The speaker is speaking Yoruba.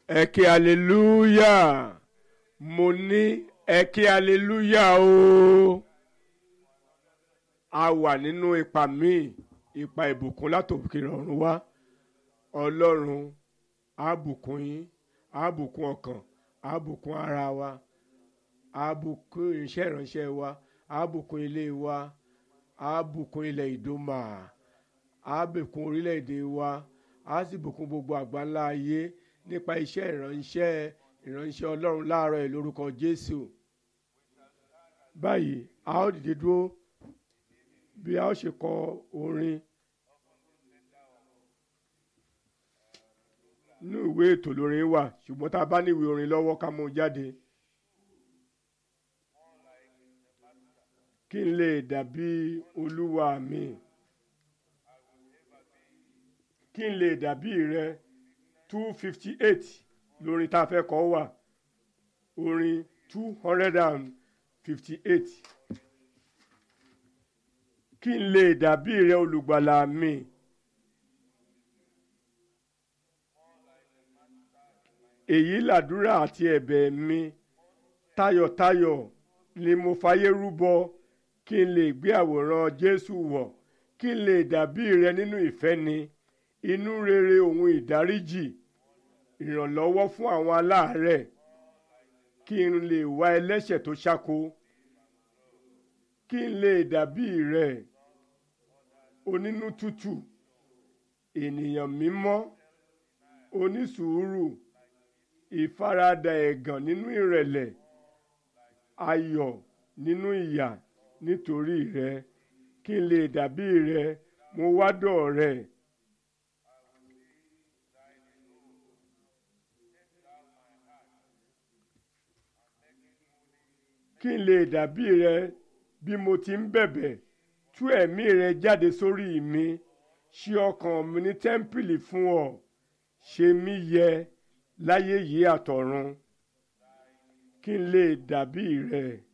ẹ kí hallelujah mo ní ẹ kí hallelujah o a wà nínú ipa míì ipa ìbùkún látòkè ọ̀run wá ọlọ́run á bùkún yín á bùkún ọkàn á bùkún ara wa á bùkún iṣẹ́ ìránṣẹ́ wa á bùkún ilé wa á bùkún ilẹ̀ ìdómà á bùkún orílẹ̀-èdè wa á sì bùkún gbogbo àgbáńlá ayé nípa iṣẹ́ ìránṣẹ́ ìránṣẹ́ ọlọ́run láàárọ̀ ẹ̀ lórúkọ jésù báyìí a ó dìde dúró bí a ó ṣe kọ orin inú ìwé ètò lórin wà ṣùgbọ́n tá a bá ní ìwé orin lọ́wọ́ ká mú un jáde kí n lè dàbí olúwa mi kí n lè dàbí rẹ two fifty eight lórin tá a fẹ́ kọ wà orin two hundred and fifty eight kí n lè dàbí rẹ olùgbàlà mi. èyí làdúrà àti ẹ̀bẹ̀ mi tayọ̀tayọ̀ ni mo fàyè rúbọ kí n lè gbé àwòrán Jésù wọ̀ kí n lè dàbí rẹ nínú ìfẹ́ ni inú rere òun ìdáríjì ìrànlọ́wọ́ fún àwọn aláàárẹ̀ kí n lè wá ẹlẹ́ṣẹ̀ tó ṣáko kí n lè dàbí rẹ onínú tútù ènìyàn mímọ́ onísùúrù ìfaradà ẹ̀gàn nínú ìrẹ̀lẹ̀ ayọ̀ nínú ìyà nítorí rẹ kí n lè dàbí rẹ mo wá dọ̀ rẹ. kí n lè dàbí rẹ bí mo ti ń bẹ̀bẹ̀ tú ẹ̀mí rẹ jáde sórí mi ṣí ọkàn mi ní tẹ́ḿpìlì fún ọ ṣe mí yẹ láyé yìí àtọ̀run kí n lè dàbí rẹ.